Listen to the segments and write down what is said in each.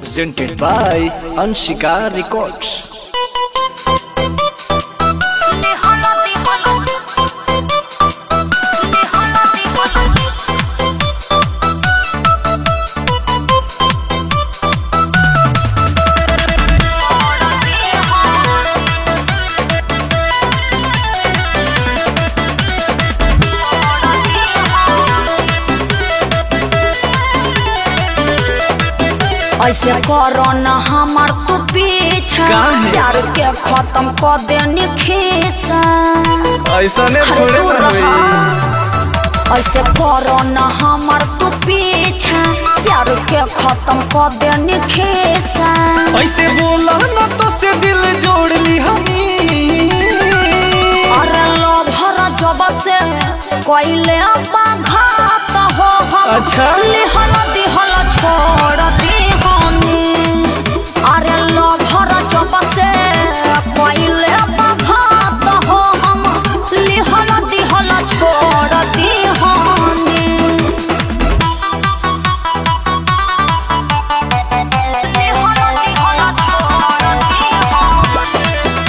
presented by Anshika Records. Déjala, déjala. Déjala, déjala. Ahora ऐसे करो न हमार तू पीछा काहे? प्यार के खत्म कर देनी खीसा ऐसा ने अरे थोड़े तू ना रहा। होई ऐसे करो न हमार तू पीछा प्यार के खत्म कर देनी खीसा ऐसे बोला ना तो से दिल जोड़ ली हमी अरे लो भरा जब से कोइले घात हो हम अच्छा। लिहल दिहल छोड़ दी हमी अरे लो भरा जब से कोइले घात हो हम लिहल दिहल छोड़ दी हमी लिहल दिहल छोड़ दी हमी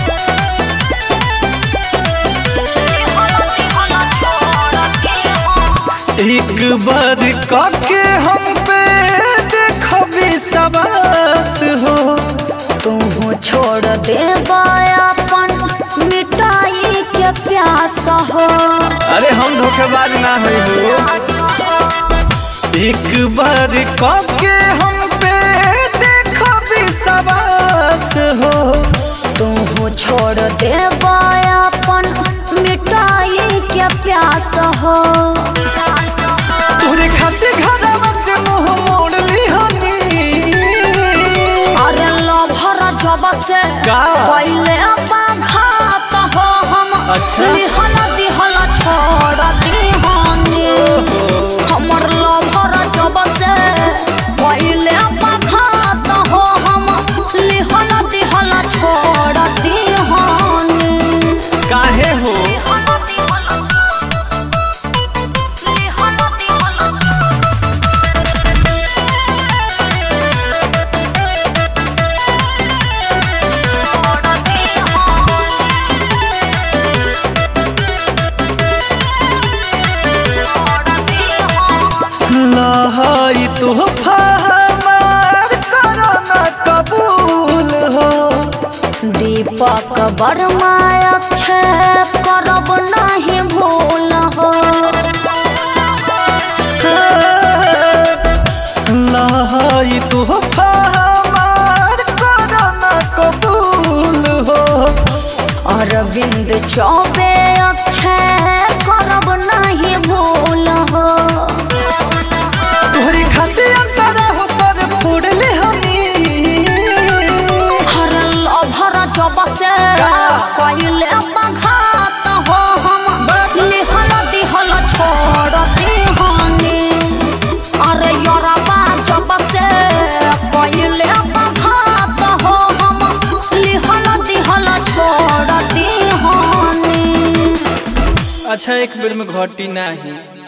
एक बार काके हम पे देखबी सबास हो तू छोड़ दे अपन मिटाई के प्यास हो अरे हम धोखेबाज ना होई हो एक बार काके हम पे देखबी सबास हो तू छोड़ दे अपन मिटाई के प्यास हो तोरे खातिर घरवा से मुंह मोड़ ली हनी अरे लभर जब से का? पहले घात हो हम अच्छा। लिहल दिहल छोड़ दीहनी हमर लभर जब से पहले घात हो हम लिहल दिहल छोड़ दीहनी काहे हो लिहल दिहल लिहल दिहल छोड़ लहाई तो हमार करो ना कबूल हो दीपक वर्मा अक्षय करब नहीं भूल हो लहाई तो हमार करो ना कबूल हो अरविंद चौबे अक्षय करब नहीं भूल हो तोहरी खातिर अंतरा हो सर फोड़ ले हमी हर लभर जब से का? कैले बघात हो हम बाप। लिहल दिहल छोड़ दीहनी अरे यरबा जब से कैले बघात हो हम लिहल दिहल छोड़ दीहनी अच्छा एक बेर में घटी नहीं